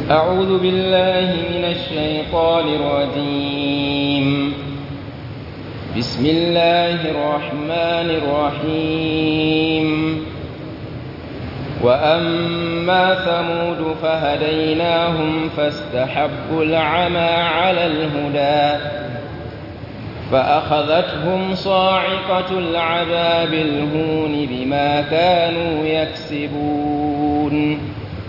أعوذ بالله من الشيطان الرجيم بسم الله الرحمن الرحيم وأما ثمود فهديناهم فاستحبوا العمى على الهدى فأخذتهم صاعقة العذاب الهون بما كانوا يكسبون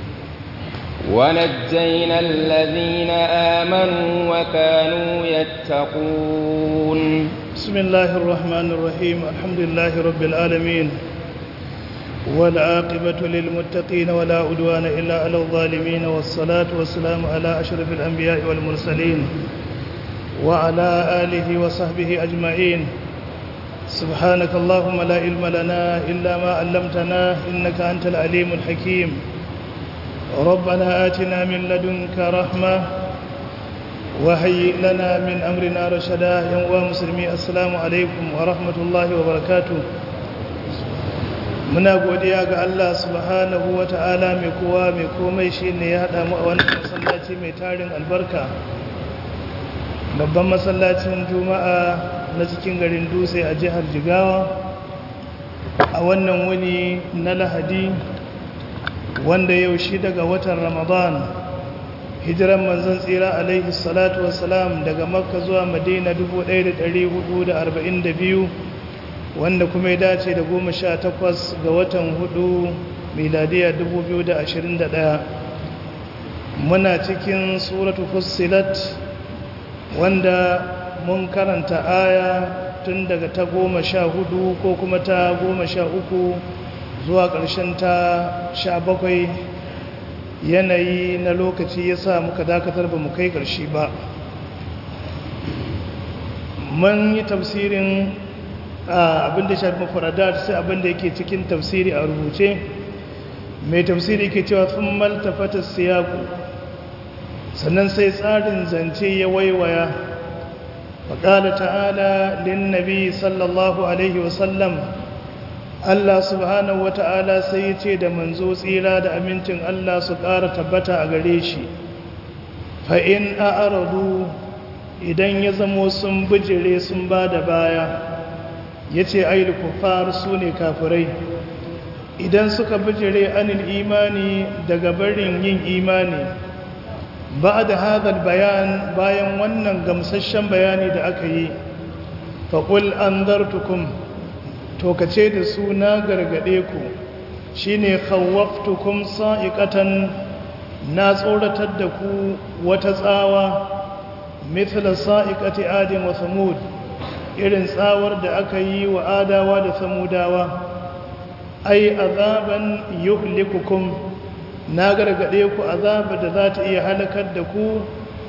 ونجينا الذين آمنوا وكانوا يتقون بسم الله الرحمن الرحيم الحمد لله رب العالمين والعاقبة للمتقين ولا عدوان إلا على الظالمين والصلاة والسلام على أشرف الأنبياء والمرسلين وعلى آله وصحبه أجمعين سبحانك اللهم لا علم لنا إلا ما علمتنا إنك أنت العليم الحكيم ربنا آتنا من لدنك رحمة وهيئ لنا من أمرنا رشدا يا مسلمي السلام عليكم ورحمة الله وبركاته muna godiya ga Allah subhanahu wa ta'ala mai kowa mai komai shi ne ya haɗa mu a wannan masallaci mai tarin albarka babban masallacin juma'a na cikin garin dutse a jihar jigawa a wannan wuni na lahadi wanda yau shi daga watan ramadan hijiran manzon tsira alaihi salatu wasalam daga makka zuwa madina 1442 wanda kuma ya dace da goma sha takwas ga watan hudu miladiya 2021 muna cikin suratu fussilat wanda mun karanta aya tun daga ta goma sha hudu ko kuma ta goma sha uku zuwa ƙarshen ta sha bakwai yanayi na lokaci ya sa muka dakatar ba mu kai ƙarshe ba mun yi tafsirin abinda shafi mafaradat sai abinda yake cikin tafsiri a rubuce mai tafsiri ke cewa sun maltafata siyaku sannan sai tsarin zance ya waiwaya faƙala ta'ala lin nabi sallallahu alaihi wasallam Allah subhanahu wa ta'ala sai ya ce da manzo tsira da amincin Allah su ƙara tabbata a gare shi fa'in a aradu idan ya zamo sun bijire sun ba da baya ya ce ayyul kufar su ne kafirai idan suka bijire anil imani daga barin yin imani ba da hadal bayan bayan wannan gamsasshen bayani da aka yi faƙul an zartukum to ka ce da su na gargaɗe ku shi ne khawaftukum sa'iƙatan na tsoratar da ku wata tsawa mithla sa'iƙati adin wa samud irin tsawar da aka yi wa adawa da samudawa ai azaban yuhlikukum na gargade ku azaba da za ta iya halakar da ku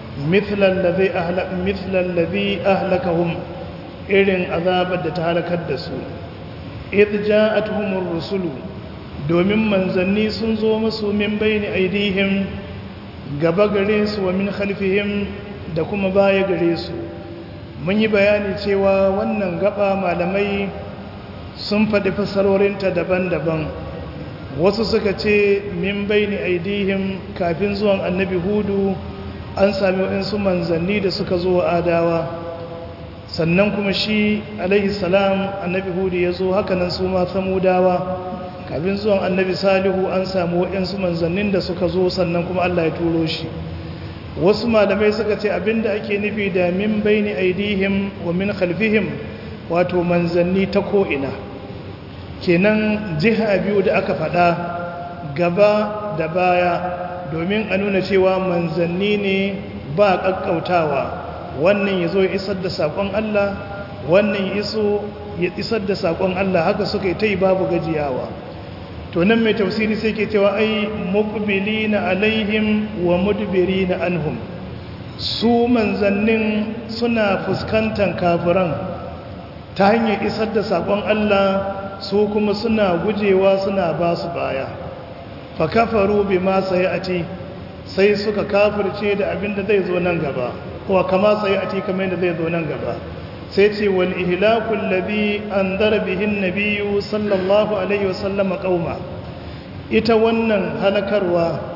mithlan ladhi ahlakahum irin azabar da ta halakar da su idh ja'atuhumur rusulu domin manzanni sun zo musu min bayni aidihim gaba gare su wa min khalfihim da kuma baya gare su mun yi bayani cewa wannan gaba malamai sun faɗi fassarorinta daban-daban wasu suka ce min baini aidihim kafin zuwan annabi hudu an sami waɗansu manzanni da suka zo adawa sannan kuma shi alaihi salam annabi hudu ya zo hakanan su ma samudawa kafin zuwan annabi salihu an sami waɗansu manzannin da suka zo sannan kuma allah ya turo shi wasu malamai suka ce abinda ake nufi da min baini aidihim wa min khalfihim wato manzanni ta ko'ina kenan jiha biyu da aka faɗa gaba da baya domin a nuna cewa manzanni ne ba ƙaƙƙautawa wannan ya zo ya isar da saƙon Allah wannan ya isar da saƙon Allah haka suka yi ta yi babu gajiyawa to nan mai tafsiri sai ke cewa ai muqbilina alaihim wa mudbirina anhum su manzannin suna fuskantar kafiran ta hanyar isar da sakon Allah su kuma suna gujewa suna ba su baya fa kafaru bima sayati sai suka kafirce da abin da zai zo nan gaba ko kama sayati kamar da zai zo nan gaba sai ce wal ihlakul ladhi andara bihi an sallallahu alaihi wasallam qauma ita wannan halakarwa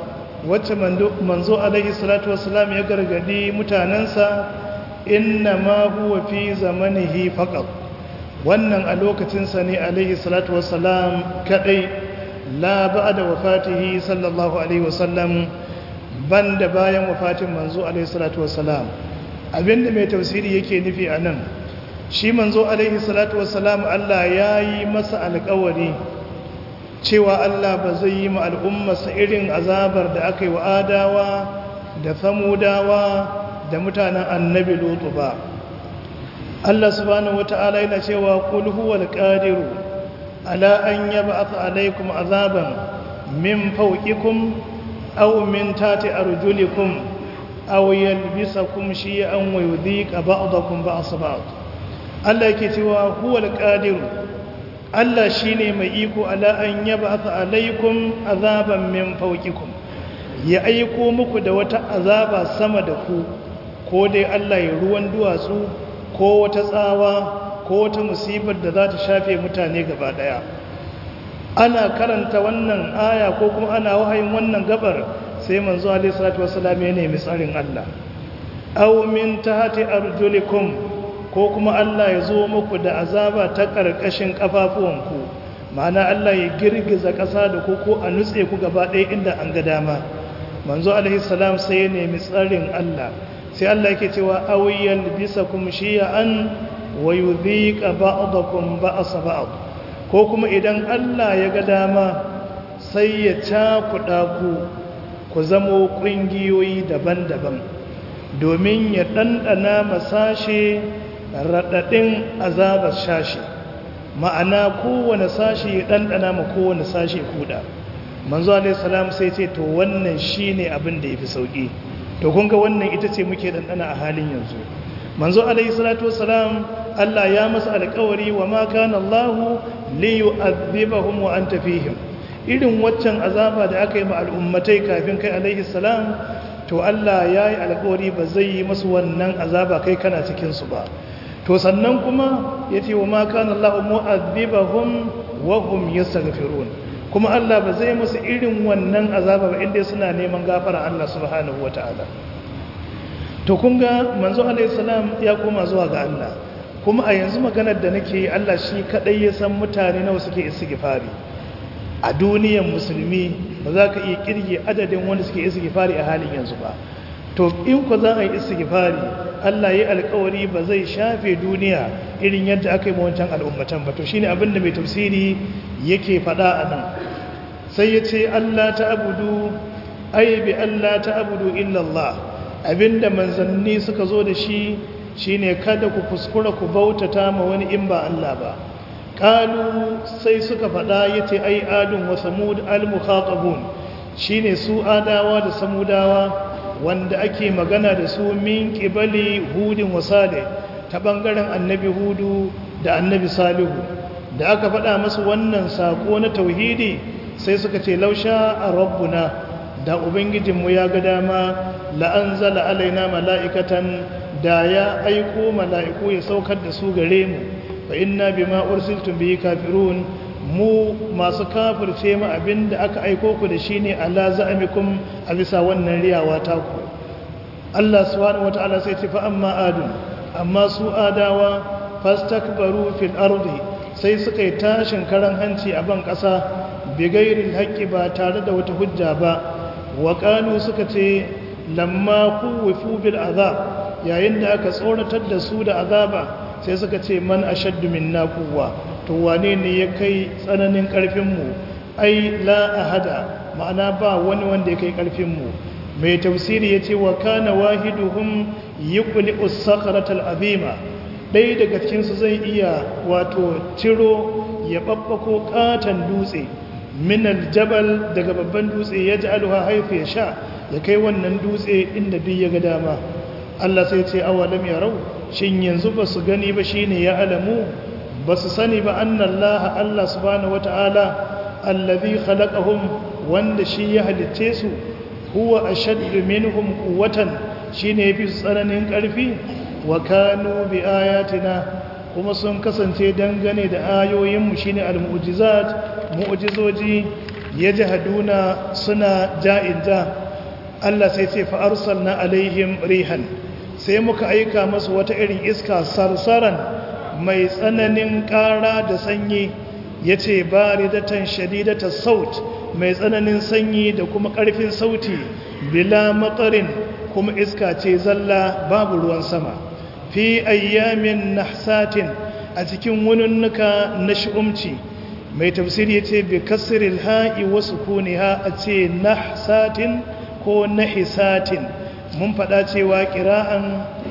wacce manzo alaihi salatu wassalam ya gargadi mutanensa inna ma huwa fi zamanihi faqat wannan a lokacinsa ne alaihi salatu wassalam kadai la ba'da wafatihi sallallahu alaihi wasallam banda bayan wafatin manzo alaihi salatu wassalam abinda mai tafsiri yake nufi anan shi manzo alaihi salatu wassalam Allah yayi masa alƙawari cewa Allah ba zai yi ma al'ummarsa irin azabar da aka yi wa adawa da samudawa da mutanen annabi lutu ba Allah subhanahu wata'ala yana cewa qul huwal qadiru ala an yab'atha alaykum azaban min fawqikum aw min tati arjulikum aw yalbisakum shiy'an wa yudhiqa ba'dakum ba'sa ba'd Allah yake cewa huwal qadiru Allah shine mai iko ala an yab'atha alaykum azaban min fawqikum ya aiko muku da wata azaba sama da ku ko dai Allah ya ruwan duwatsu ko wata tsawa ko wata musibar da za ta shafe mutane gaba daya ana karanta wannan aya ko kuma ana wahayin wannan gabar sai manzo alaihi salatu wassalam ya nemi tsarin Allah aw min tahti arjulikum ko kuma Allah ya zo muku da azaba ta karkashin kafafuwanku ma'ana Allah ya girgiza ƙasa da ku ko a nutse ku gaba ɗaya inda an ga dama manzo alaihi salam sai ya nemi tsarin Allah sai Allah yake cewa awiyal bisakum shiya'an wa yudhiqa ba'dakum ba'sa ba'd ko kuma idan Allah ya ga dama sai ya cakuɗa ku ku zamo ƙungiyoyi daban-daban domin ya ɗanɗana masashe raɗaɗin azabar shashi ma'ana kowane sashi ya ɗanɗana ma kowane sashi kuɗa manzo alaihi salam sai ce to wannan shine abin da yafi sauki to kun ga wannan ita ce muke ɗanɗana a halin yanzu manzo alaihi salatu wassalam Allah ya masa alƙawari wa ma kana Allah li yu'adhibahum wa anta fihim irin waccan azaba da aka yi ma al'ummatai kafin kai alaihi salam to Allah ya yi alƙawari ba zai yi masu wannan azaba kai kana cikin su ba to sannan kuma yace wa ma kana Allah mu'adhibahum wa hum yastaghfirun kuma Allah ba zai musu irin wannan azaba ba inda suna neman gafara Allah subhanahu wataala to kun ga manzo alaihi salam ya koma zuwa ga Allah kuma a yanzu maganar da nake yi Allah shi kadai ya san mutane nawa suke istighfari a duniyar musulmi ba za ka iya kirge adadin wanda suke istighfari a halin yanzu ba to in ku za a yi istighfari Allah ya yi alkawari ba zai shafe duniya irin yadda aka yi wancan al'ummatan ba to shine abin da mai tafsiri yake faɗa a nan sai ya ce Allah ta abudu ai bi Allah ta abudu illallah abinda manzanni suka zo da shi shine kada ku kuskura ku bautata ma wani in ba Allah ba kalu sai suka faɗa yace ai adun wa samud al-mukhatabun shine su adawa da samudawa wanda ake magana da su min qibali hudin wa salih ta bangaren annabi hudu da annabi salihu da aka faɗa masu wannan sako na tauhidi sai suka ce lausha a rabbuna da ubangijinmu ya ga dama la'anzala alaina mala'ikatan da ya aiko mala'iku ya saukar da su gare mu fa inna bima ursiltum bihi kafirun mu masu kafirce mu abinda aka aiko ku da shine ala za'amikum a bisa wannan riyawa ta ku Allah subhanahu wataala sai ce fa amma adun amma su adawa fastakbaru fil ardi sai suka yi tashin karan hanci a ban ƙasa bigairin haƙƙi ba tare da wata hujja ba wa suka ce lamma kuwifu bil azab yayin da aka tsoratar da su da azaba sai suka ce man ashaddu minna quwwa to wane ne ya kai tsananin karfin mu ai la ahada ma'ana ba wani wanda ya kai karfin mu mai tafsiri yace wa kana wahiduhum yuqli as-sakhratal azima dai daga cikin su zai iya wato ciro ya babbako katan dutse min aljabal daga babban dutse ya ji alha haifu ya sha ya kai wannan dutse inda duk ya ga dama Allah sai ce awalam ya rau shin yanzu ba su gani ba shine ya alamu ba su sani ba annallaha Allah subhanahu wata'ala allazi khalaqahum wanda shi ya halicce su huwa ashaddu minhum quwwatan shine yafi tsananin karfi wa kanu bi ayatina kuma sun kasance dangane da ayoyinmu shine al-mu'jizat mu'jizoji yajhaduna suna ja'inja Allah sai ce fa arsalna alaihim rihan sai muka aika masu wata irin iska sarsaran mai tsananin ƙara da sanyi yace baridatan shadidata saut mai tsananin sanyi da kuma ƙarfin sauti bila matsarin kuma iska ce zalla babu ruwan sama fi ayyamin nahsatin a cikin wununnuka na shi'umci mai tafsiri ce bi kasril ha'i wa sukuniha a ce nahsatin ko nahisatin mun faɗa cewa ƙira'an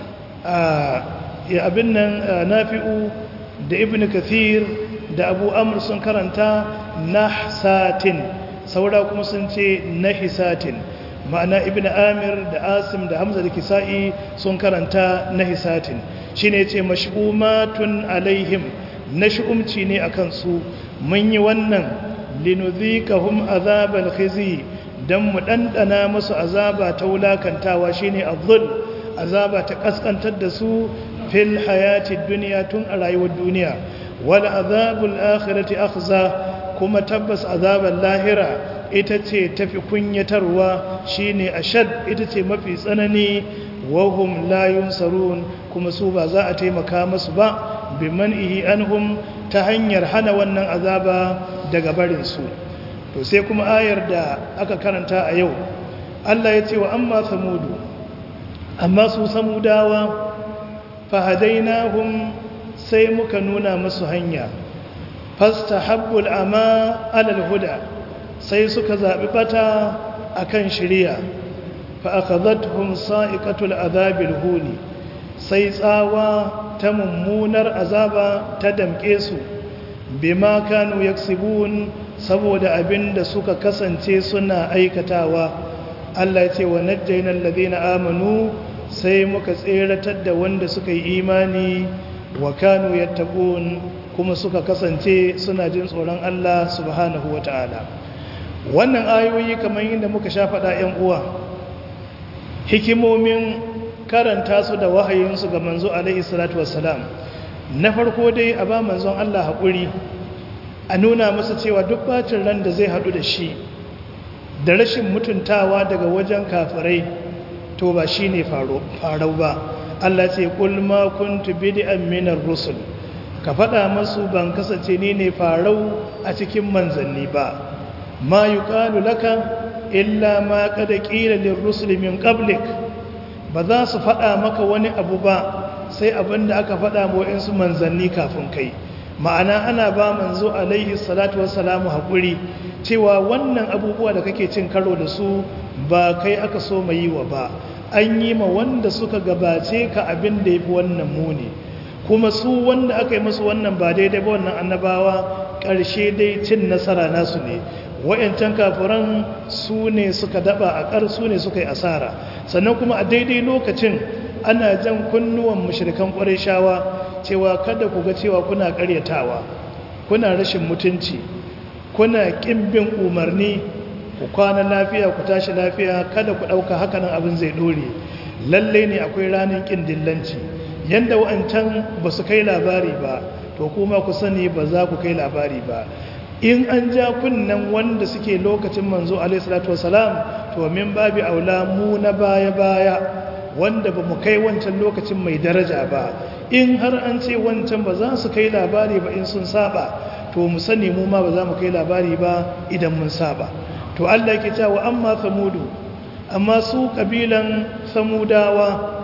abin nan nafi'u da ibn kathir da abu amur sun karanta nahsatin saura kuma sun ce nahisatin ma'ana ibn amir da asim da hamza da kisa'i sun karanta nahisatin shine ce mash'umatun alaihim na shi'umci ne a kansu mun yi wannan linuzikahum azabal khizi dan mu dandana musu azaba ta wulakantawa shine azzul azaba ta kaskantar da su fil hayati dunya tun a rayuwar duniya wal azabul akhirati akhza kuma tabbas azabal lahira ita ce tafi kunyatarwa shine ashad ita ce mafi tsanani wahum la yunsarun kuma su ba za a taimaka musu ba biman'ihi anhum ta hanyar hana wannan azaba daga barin su to sai kuma ayar da aka karanta a yau Allah ya ce wa amma samudu amma su samudawa fahadainahum sai muka nuna musu hanya fastahabbul ama alal huda sai suka zabi bata akan shiriya fa akhadhatuhum sa'iqatul azabil huni sai tsawa ta mummunar azaba ta damke su bima kanu yaksibun saboda abinda suka kasance suna aikatawa Allah ya ce wa najjaynal ladina amanu sai muka tseratar da wanda suka yi imani wa kanu yattaqun kuma suka kasance suna jin tsoron Allah subhanahu wataala wannan ayoyi kamar yadda muka sha faɗa 'yan uwa hikimomin karanta su da wahayinsu ga manzo alaihi salatu wassalam na farko dai a ba manzon Allah haƙuri a nuna masa cewa duk bacin ran da zai haɗu da shi da rashin mutuntawa daga wajen kafirai to ba shi ne farau ba Allah ce ƙul ma kuntu bid'an minar rusul ka faɗa masu ban kasance ni ne farau a cikin manzanni ba ma yuqalu laka illa ma qad qila lirrusul min qablik ba za su faɗa maka wani abu ba sai abin da aka faɗa su manzanni kafin kai ma'ana ana ba manzo alaihi salatu wassalamu haƙuri cewa wannan abubuwa da kake cin karo da su ba kai aka so mai yi wa ba an yi ma wanda suka gabace ka abin da ya fi wannan muni kuma su wanda aka yi masu wannan ba daidai ba wannan annabawa ƙarshe dai cin nasara nasu ne wa'yancan kafiran su ne suka daba a ƙar su ne suka yi asara sannan kuma a daidai lokacin ana jan kunnuwan mashirikan ƙwarai shawa cewa kada ku ga cewa kuna ƙaryatawa kuna rashin mutunci kuna ƙin bin umarni ku kwana lafiya ku tashi lafiya kada ku ɗauka hakanan abin zai ɗore lalle ne akwai ranar ƙin dillanci yadda wa'ancan ba su kai labari ba to kuma ku sani ba za ku kai labari ba in an ja kunnen wanda suke lokacin manzo alaihissalatu wasalam to min babi aula mu na baya-baya wanda ba mu kai wancan lokacin mai daraja ba in har an ce wancan ba za su kai labari ba in sun saba to mu sani mu ma ba za mu kai labari ba idan mun saba to Allah yake cewa amma samudu amma su kabilan samudawa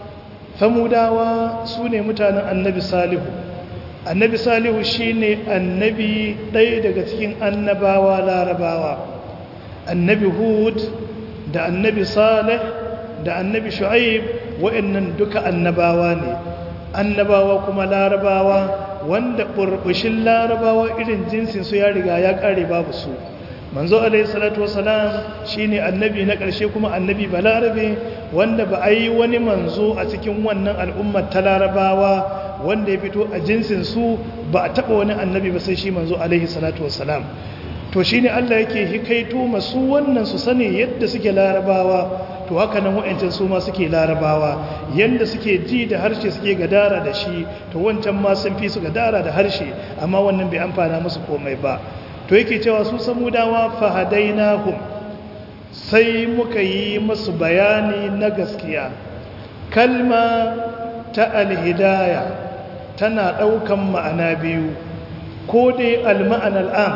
samudawa su ne mutanen annabi salihu annabi salihu shine annabi ɗaya daga cikin annabawa larabawa annabi hud da annabi salih da annabi shu'aib wa'annan duka annabawa ne annabawa kuma larabawa wanda burbushin larabawa irin jinsin su ya riga ya kare babu su manzo alaihi salatu wasalam shine annabi na ƙarshe kuma annabi balarabe wanda ba a yi wani manzo a cikin wannan al'ummar ta larabawa wanda ya fito a jinsin su ba a taɓa wani annabi ba sai shi manzo alaihi salatu wasalam to shine Allah yake hikaito masu wannan su sani yadda suke larabawa to haka nan wa'ancan su ma suke larabawa yanda suke ji da harshe suke gadara da shi to wancan ma sun fi su gadara da harshe amma wannan bai amfana musu komai ba to yake cewa su samudawa fahadainahum sai muka yi masu bayani na gaskiya kalma ta alhidaya tana ɗaukan ma'ana biyu ko dai alma'an al'am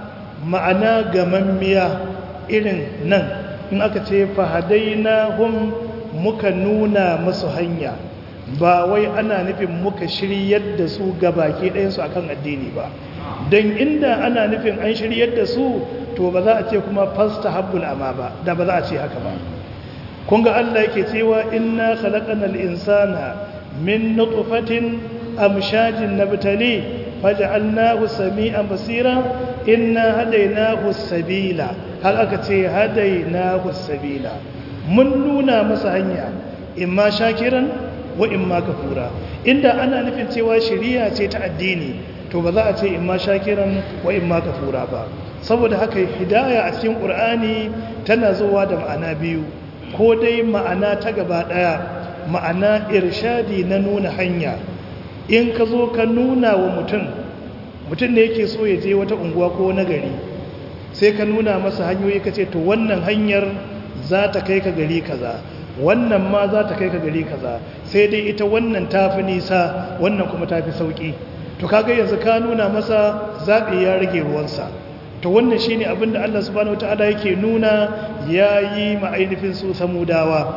ma'ana gamammiya irin nan in aka ce fahadaina hum muka nuna masu hanya ba wai ana nufin muka shiryar da su gabaki ɗayansu akan addini ba don inda ana nufin an shiryar da su to ba za a ce kuma fasta habbul ama ba da ba za a ce haka ba kun ga Allah yake cewa inna khalaqanal insana min nutfatin amshajin nabtali faj'alnahu sami'an basira inna hadaynahu sabila har aka ce hadaynahu sabila mun nuna masa hanya imma shakiran wa imma kafura inda ana nufin cewa shari'a ce ta addini to ba za a ce imma shakiran wa imma kafura ba saboda haka hidaya a cikin qur'ani tana zuwa da ma'ana biyu ko dai ma'ana ta gaba daya ma'ana irshadi na nuna hanya in ka zo ka nuna wa mutum mutum ne yake so ya je wata unguwa ko na gari sai ka nuna masa hanyoyi ka ce to wannan hanyar za ta kai ka gari kaza wannan ma za ta kai ka gari kaza sai dai ita wannan tafi nisa wannan kuma tafi sauki to kaga yanzu ka nuna masa zaɓi ya rage ruwansa to wannan shine abin da Allah subhanahu wataala yake nuna yayi ma ainihin su samudawa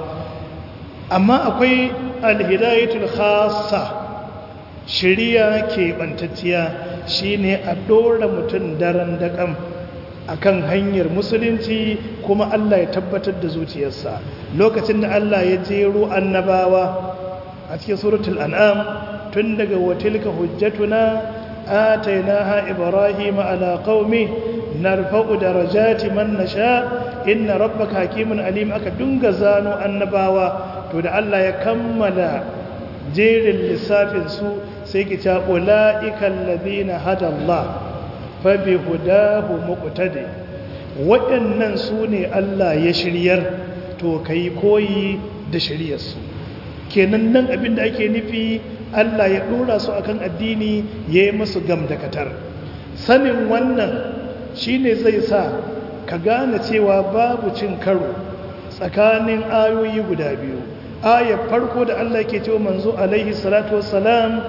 amma akwai alhidayatul khassa shiriya ke bantacciya shine a dora mutum daren daƙam akan hanyar musulunci kuma Allah ya tabbatar da zuciyarsa lokacin da Allah ya jero annabawa a cikin suratul an'am tun daga watilka hujjatuna atainaha ibrahima ala qaumi narfa'u darajati man nasha inna rabbaka hakimun alim aka dunga zano annabawa to da Allah ya kammala jerin lissafin su sai ki ta ulaika alladhina hada Allah fa bi hudahu muqtadi waɗannan su ne Allah ya shiryar to kai koyi da shiryarsu kenan nan abin da ake nufi Allah ya ɗora su akan addini ya yi musu gamdakatar sanin wannan shine zai sa ka gane cewa babu cin karo tsakanin ayoyi guda biyu ayar farko da Allah ke cewa manzo alaihi salatu wassalam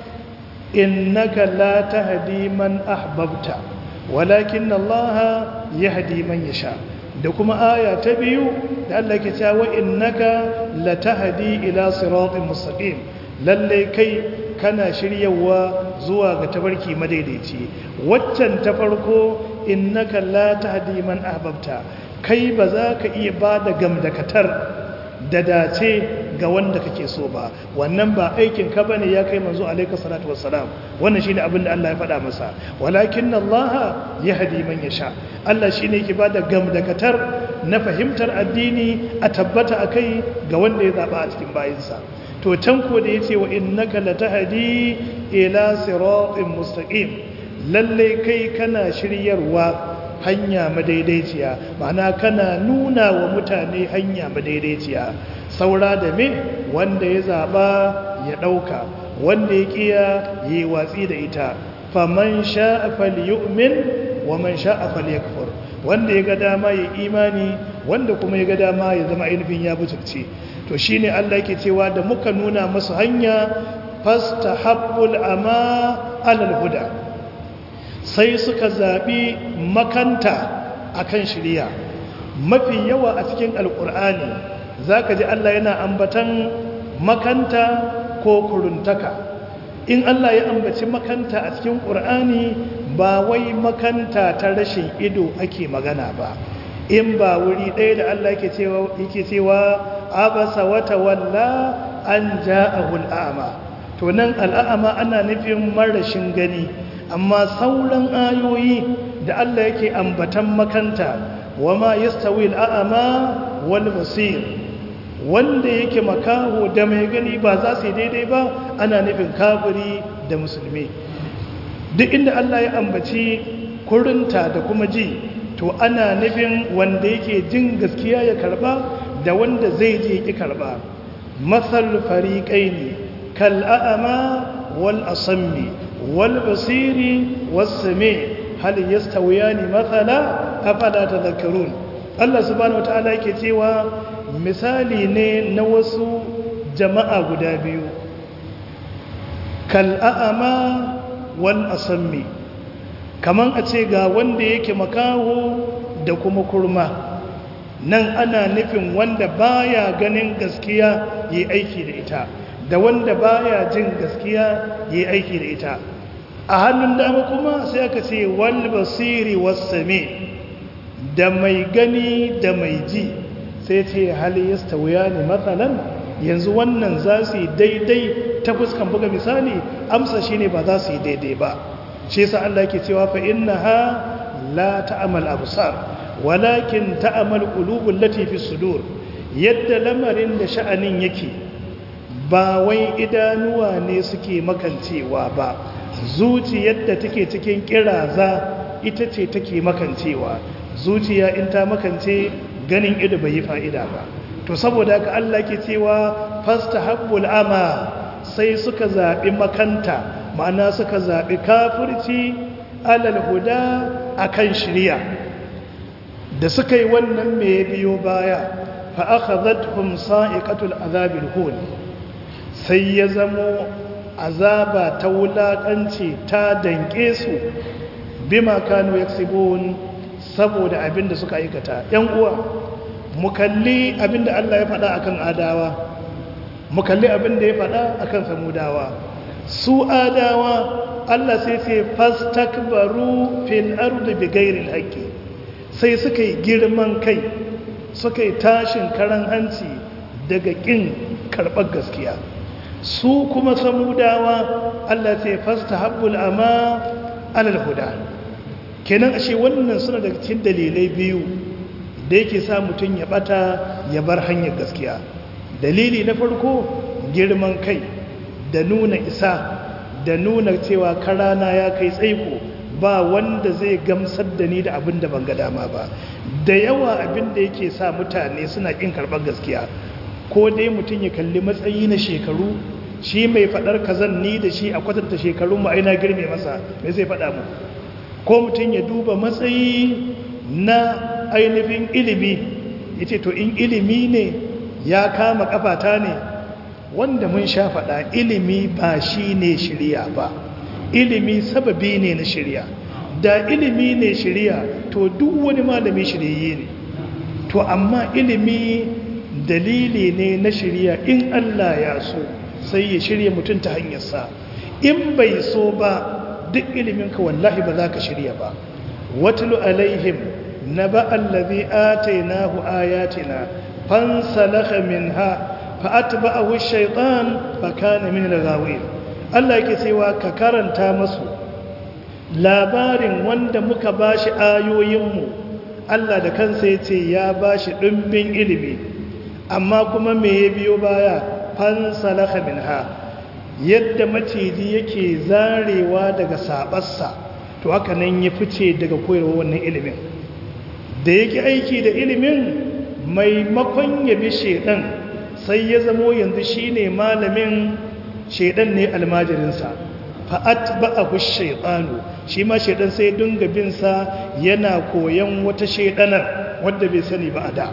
innaka la tahdi man ahbabta walakin Allah yahdi man yasha da kuma aya ta biyu da Allah ke cewa innaka la tahdi ila siratin mustaqim lalle kai kana shiryawa zuwa ga tabarki madaidaici waccan ta farko innaka la tahdi man ahbabta kai ba za ka iya ba da gamdakatar da dace ga wanda kake so ba wannan ba aikin ka bane ya kai manzo alayka salatu wassalam wannan shine abin da Allah ya faɗa masa walakin Allah yahdi man yasha Allah shine yake bada gamdakatar na fahimtar addini a tabbata akai ga wanda ya zaba a cikin bayinsa to can ko da yace wa innaka latahdi ila siratin mustaqim lalle kai kana shiryarwa hanya madaidaiciya ma'ana kana nuna wa mutane hanya madaidaiciya saura da me wanda ya zaba ya dauka wanda ya kiya yi watsi da ita faman sha'a falyu'min wa man sha'a falyakfur wanda ya ga dama ya imani wanda kuma ya ga dama ya zama ainihin ya butulce to shine Allah yake cewa da muka nuna masu hanya fastahabbul ama alal huda sai suka zaɓi makanta akan shirya mafi yawa a cikin alƙur'ani za ka ji Allah yana ambatan makanta ko kuruntaka in Allah ya ambaci makanta a cikin ƙur'ani ba wai makanta ta rashin ido ake magana ba in ba wuri ɗaya da Allah yake cewa abasa wata walla an ja'ahul a'ma to nan al'a'ama ana nufin marashin gani amma sauran ayoyi da Allah yake ambatan makanta wama yastawi al'a'ama wal basir wanda yake makaho da mai gani ba za su daidai ba ana nufin kafiri da musulmi duk inda Allah ya ambaci kurinta da kuma ji to ana nufin wanda yake jin gaskiya ya karba da wanda zai je ki karba masal fariqaini kal a'ama wal asammi wal basiri was sami hal yastawiyani mathala afala tadhakkarun Allah subhanahu wataala yake cewa misali ne na wasu jama'a guda biyu kal'a'ama wal asammi kaman a ce ga wanda yake makaho da kuma kurma nan ana nufin wanda baya ganin gaskiya yi aiki da ita da wanda baya jin gaskiya yi aiki da ita a hannun dama kuma sai aka ce wal basiri wassame da mai gani da mai ji sai ce hali yastawiya ne matsalan yanzu wannan za su yi daidai ta fuskan buga misali amsa shine ba za su yi daidai ba shi yasa Allah yake cewa fa innaha la ta'mal absar walakin ta'mal qulubul lati fi sudur yadda lamarin da sha'anin yake ba wai idanuwa ne suke makancewa ba zuciyar da take cikin kiraza ita ce take makancewa zuciya in ta makance ganin ido bai yi fa'ida ba to saboda haka Allah ke cewa fastahabbul ama sai suka zaɓi makanta ma'ana suka zaɓi kafirci alal huda akan shirya da suka yi wannan mai biyo baya fa akhadhatuhum sa'iqatul azabil hun sai ya zamo azaba ta wulakanci ta danke su bima kanu yaksibun saboda abin da suka aikata yan uwa mu kalli abin da Allah ya faɗa akan adawa mu kalli abin da ya faɗa akan samudawa su adawa Allah sai ce fastakbaru fil ardi bighairi alhaqi sai suka yi girman kai suka yi tashin karan hanci daga kin karɓar gaskiya su kuma samudawa Allah ce fastahabbul ama alal huda kenan ashe wannan suna daga cikin dalilai biyu da yake sa mutum ya bata ya bar hanyar gaskiya dalili na farko girman kai da nuna isa da nuna cewa karana ya kai tsaiko ba wanda zai gamsar da ni da abin da ban ga dama ba da yawa abin da yake sa mutane suna kin karɓar gaskiya ko dai mutum ya kalli matsayi na shekaru shi mai faɗar kazan ni da shi a kwatanta shekarun mu aina girme masa mai zai faɗa mu ko mutum ya duba matsayi na ainihin ilimi ya ce to in ilimi ne ya kama kafata ne wanda mun sha faɗa ilimi ba shi ne shirya ba ilimi sababi ne na shirya da ilimi ne shirya to duk wani malami shiryayye ne to amma ilimi dalili ne na shirya in Allah ya so sai ya shirya mutum ta hanyarsa in bai so ba duk iliminka wallahi ba za ka shirya ba watulu alaihim na ba'allazi atainahu ayatina fansalakha minha fa'atba'ahu ash-shaytan fakana min al-ghawin Allah yake cewa ka karanta masu labarin wanda muka bashi ayoyinmu Allah da kansa yace ya bashi dimbin ilimi amma kuma me ya biyo baya fansalakha minha yadda maciji yake zarewa daga sabarsa to haka nan ya fice daga koyarwa wannan ilimin da yake aiki da ilimin maimakon ya bi shedan sai ya zamo yanzu shine malamin shedan ne almajirinsa fa'at ba'ahu shaytanu shi ma shedan sai dinga bin sa yana koyan wata shedanar wadda bai sani ba a da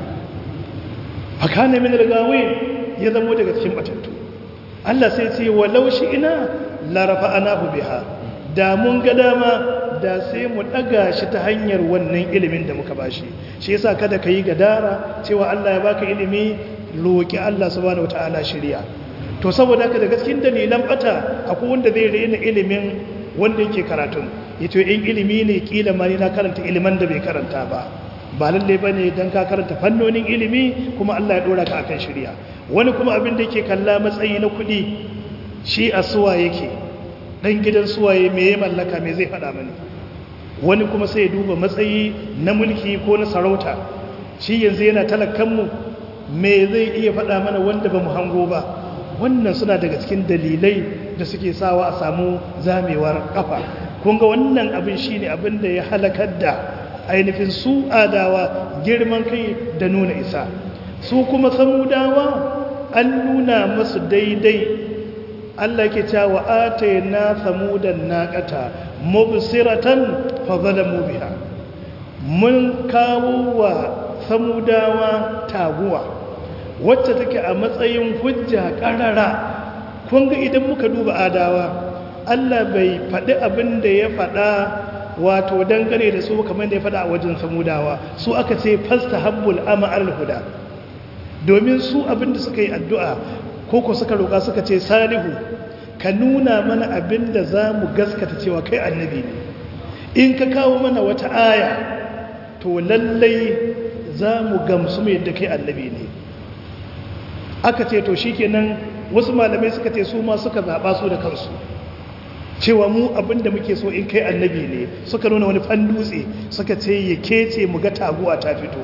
fakana min algawin ya zamo daga cikin batattu Allah sai ce walau shi ina larafa anahu biha da mun ga dama da sai mu daga shi ta hanyar wannan ilimin da muka bashi shi yasa kada ka yi gadara cewa Allah ya baka ilimi roki Allah subhanahu wataala shirya to saboda haka da gaskin dalilan bata akwai wanda zai rena ilimin wanda yake karatun yato in ilimi ne kila ma na karanta iliman da bai karanta ba ba lalle bane dan ka karanta fannonin ilimi kuma Allah ya dora ka akan shirya wani kuma abin da yake kalla matsayi na kuɗi shi a suwa yake ɗan gidan suwaye me ya mallaka me zai faɗa mani wani kuma sai ya duba matsayi na mulki ko na sarauta shi yanzu yana talakanmu me zai iya faɗa mana wanda ba mu hango ba wannan suna daga cikin dalilai da suke sawa a samu zamewar kafa kun ga wannan abin shine abin da ya halakar da ainihin su adawa girman kai da nuna isa su kuma samudawa an nuna masu daidai Allah ke cewa atayna samudan naqata mubsiratan fa zalamu biha mun kawo wa samudawa taguwa wacce take a matsayin hujja ƙarara kun ga idan muka duba adawa Allah bai faɗi abin da ya faɗa wato dangane da su kamar da ya faɗa a wajen samudawa su aka ce fasta habbul ama huda domin su abin da suka yi addu'a ko ko suka roƙa suka ce salihu ka nuna mana abin da za mu gaskata cewa kai annabi ne in ka kawo mana wata aya to lallai za mu gamsu mai yadda kai annabi ne aka ce to shikenan wasu malamai suka ce su ma suka zaɓa su da kansu cewa mu abinda muke so in kai annabi ne suka nuna wani fan dutse suka ce ya kece mu ga taguwa ta fito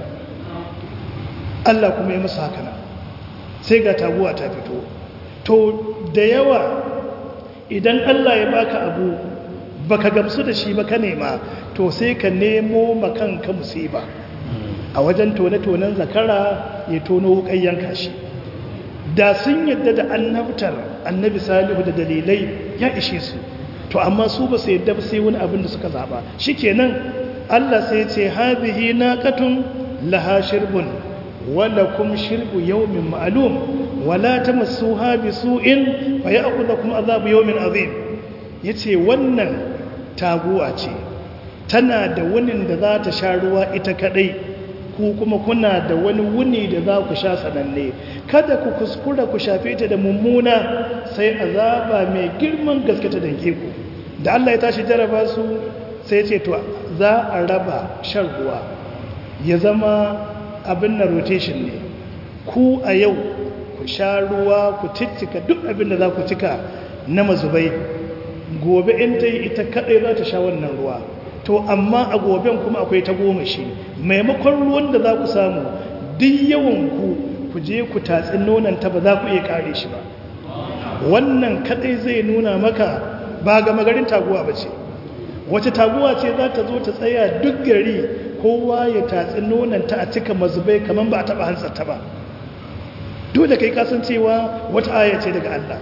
Allah kuma ya musu haka sai ga taguwa ta fito to da yawa idan Allah ya baka abu baka gamsu da shi ba ka nema to sai ka nemo makanka musiba a wajen tone-tonen zakara ya tono wukan yanka shi da sun yadda da annabtar annabi salihu da dalilai ya ishe su to amma su ba su yadda ba sai wani abin da suka zaba shikenan Allah sai ce hadhihi naqatun laha shirbun wa lakum shirbu yawmin ma'lum wa la tamassuha bisu'in fa ya'khudhukum adhabu yawmin azim yace wannan taguwa ce tana da wunin da za ta sha ruwa ita kadai ku kuma kuna da wani wuni da za ku sha sananne kada ku kuskura ku shafe ta da mummuna sai azaba mai girman gaske ta danke ku da Allah ya tashi jaraba su sai ce to za a raba shan ruwa ya zama abin na rotation ne ku a yau ku sha ruwa ku cicika duk abin da za ku cika na mazubai gobe in ta yi ita kadai za ta sha wannan ruwa to amma a goben kuma akwai ta goma shi maimakon ruwan da za ku samu duk yawan ku ku je ku tatsi nonanta ba za ku iya kare shi ba wannan kadai zai nuna maka ba ga magarin taguwa ba ce wace taguwa ce za ta zo ta tsaya duk gari kowa ya tatsi nonanta a cika mazubai kamar ba a taba hantsarta ba dole kai kasancewa wata aya ce daga Allah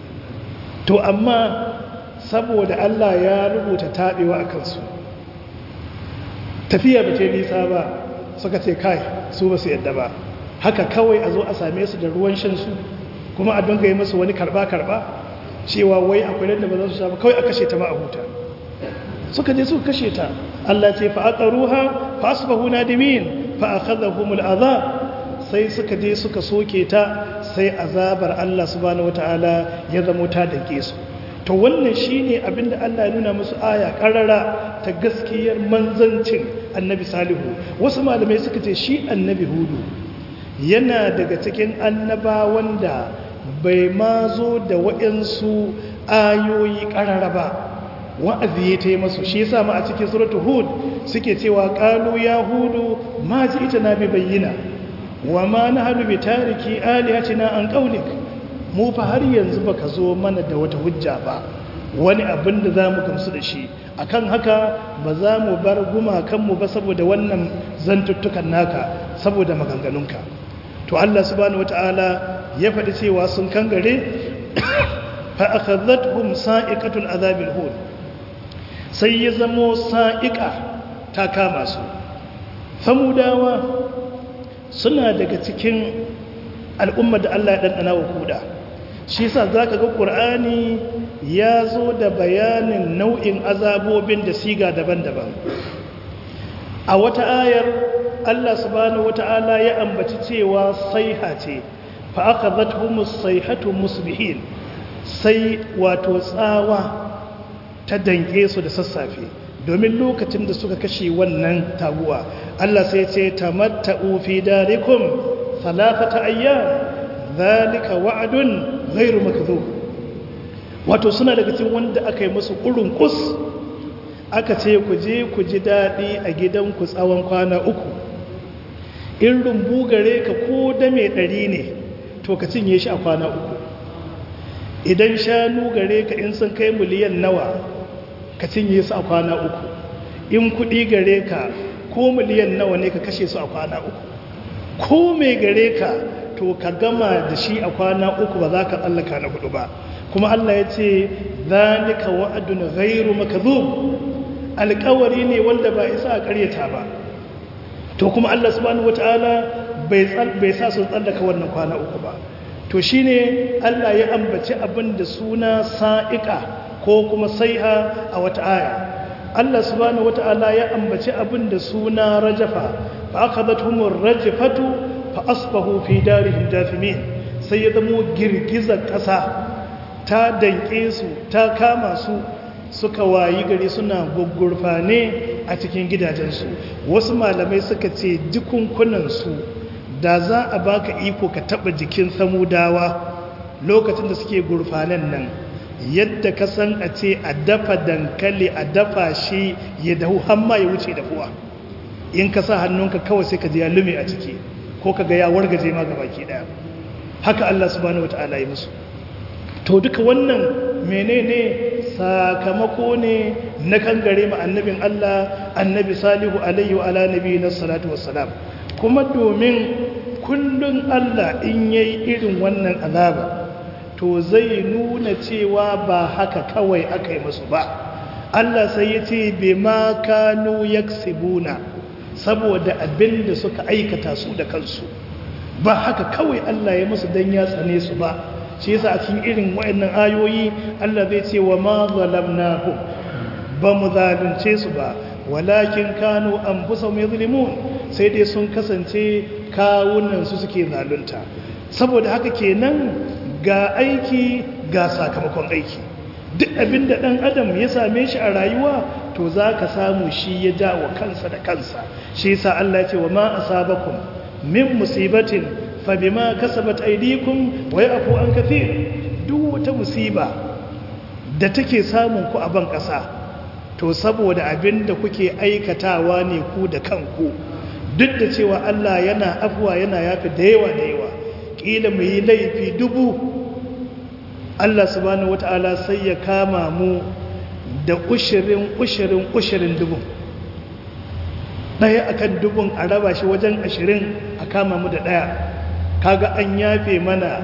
to amma saboda Allah ya rubuta taɓewa a kansu tafiya ba ce nisa ba suka ce kai su ba su yadda ba haka kawai a zo a same su da ruwan shansu kuma a dunga yi musu wani karba-karba cewa wai akwai da ba za su sha ba kawai a kashe ta ma a huta suka je suka kashe ta Allah ce fa aqaruha fa asbahu nadimin fa akhadhahum al'adab sai suka je suka soke ta sai azabar Allah subhanahu wataala ya zamo ta dake su to wannan shine abinda Allah ya nuna musu aya karara ta gaskiyar manzancin annabi salihu wasu malamai suka ce shi annabi hudu yana daga cikin annabawan da bai ma zo da waɗansu ayoyi karara ba wa'azi ya ta yi masu shi yasa ma a cikin suratul hud suke cewa qalu ya hudu ma ji ita na bi bayyana wa ma nahnu bi tariki alihatina an qawlik mu fa har yanzu baka zo mana da wata hujja ba wani abin da zamu gamsu da shi akan haka ba za mu bar gumakanmu ba saboda wannan zantuttukan naka saboda maganganunka to Allah subhanahu wataala ya faɗi cewa sun kangare fa akhadhatuhum sa'iqatul azabil hud sai ya zamo sa'iqa ta kama su samudawa suna daga cikin al'ummar da Allah ya ɗanɗana wa kuda shi sa za ka ga ƙur'ani ya zo da bayanin nau'in azabobin da siga daban-daban a wata ayar Allah subhanahu wata'ala ya ambaci cewa saiha ce fa aka zata saihatu musbihin sai wato tsawa ta dange su da sassafe domin lokacin da suka kashe wannan taguwa Allah sai ce tamatta'u fi darikum thalathata ayyam zalika wa'dun ghairu makdhub wato suna daga cikin wanda aka yi musu kurun kus aka ce ku je ku ji dadi a gidanku tsawon kwana uku in rumbu gare ka ko da mai dari ne to ka cinye shi a kwana uku idan shanu gare ka in sun kai miliyan nawa ka cinye su a kwana uku in kudi gare ka ko miliyan nawa ne ka kashe su a kwana uku ko mai gare ka to ka gama da shi a kwana uku ba za ka tsallaka na hudu ba kuma Allah ya ce zalika wa'adun ghairu makdhub alƙawari ne wanda ba isa a ƙaryata ba to kuma Allah subhanahu wataala bai sa su tsallaka wannan kwana uku ba to shine Allah ya ambaci abin da suna sa'iqa ko kuma saiha a wata aya Allah subhanahu wata'ala ya ambaci abin da suna rajafa fa akhadathumur rajfatu fa asbahu fi darihim jathimin sai ya zamo girgizar ƙasa ta danke su ta kama su suka wayi gari suna gugurfane a cikin gidajensu wasu malamai suka ce jikunkunansu da za a baka iko ka taba jikin samudawa lokacin da suke gurfanen nan yadda ka san a ce a dafa dankali a dafa shi ya dahu hamma ya wuce dafuwa in ka sa hannunka kawai sai ka ji ya lume a ciki ko ka ga ya wargaje ma gabaki daya haka Allah subhanahu wataala ya musu to duka wannan menene sakamako ne na kangare ma annabin Allah annabi salihu alaihi wa ala nabiyina salatu wassalam kuma domin kullun Allah in yayi irin wannan azaba to zai nuna cewa ba haka kawai aka yi musu ba Allah sai ya ce bima kanu yaksibuna saboda abin da suka aikata su da kansu ba haka kawai Allah ya musu dan ya tsane su ba shi yasa a cikin irin wayannan ayoyi Allah zai ce wa ma zalamnahu ba mu zalunce su ba walakin kanu anfusahum yuzlimun sai dai sun kasance kawunan su suke zalunta saboda haka kenan ga aiki ga sakamakon aiki duk abinda dan adam ya same shi a rayuwa to zaka samu shi ya dawo kansa da kansa shi yasa Allah ya ce wa ma asabakum min musibatin fabima kasabat aydikum wa ya'fu an kathir duk wata musiba da take samun ku a ban kasa to saboda abinda kuke aikatawa ne ku da kanku duk da cewa Allah yana afwa yana yafi da yawa da yawa kila mu yi laifi dubu Allah subhanahu wataala sai ya kama mu da ushirin ushirin ushirin dubu ɗaya akan dubun a raba shi wajen ashirin a kama mu da ɗaya kaga an yafe mana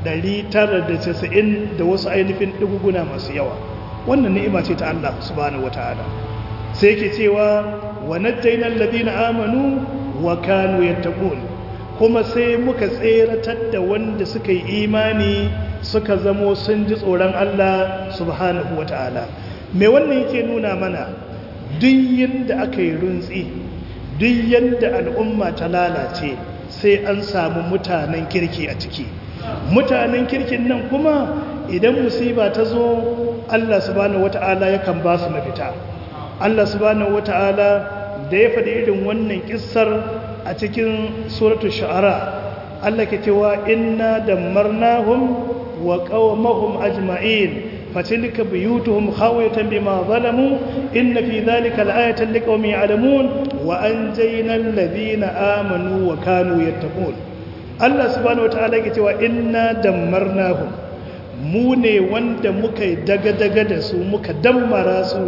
990 da wasu ainihin ɗuguguna masu yawa wannan ni'ima ce ta Allah subhanahu wata'ala sai yake cewa wa najjayna alladhina amanu wa kanu yattaqun kuma sai muka tseratar da wanda suka yi imani suka zamo sun ji tsoron Allah subhanahu wata'ala me wannan yake nuna mana duk yanda aka yi runtsi duk yanda al'umma ta lalace sai an samu mutanen kirki a ciki mutanen kirkin nan kuma idan musiba ta zo Allah subhanahu wata'ala yakan ba su mafita Allah subhanahu wata'ala da ya faɗi irin wannan kissar a cikin suratul shu'ara Allah ke cewa inna dammarnahum wa qaumahum ajma'in فتلك بيوتهم خاوية بما ظلموا إن في ذلك الآية لقوم يعلمون وأنجينا الذين آمنوا وكانوا يتقون الله سبحانه وتعالى يقول إنا دمرناهم موني وند مكي دغ دغ دسو مكا دمرا سو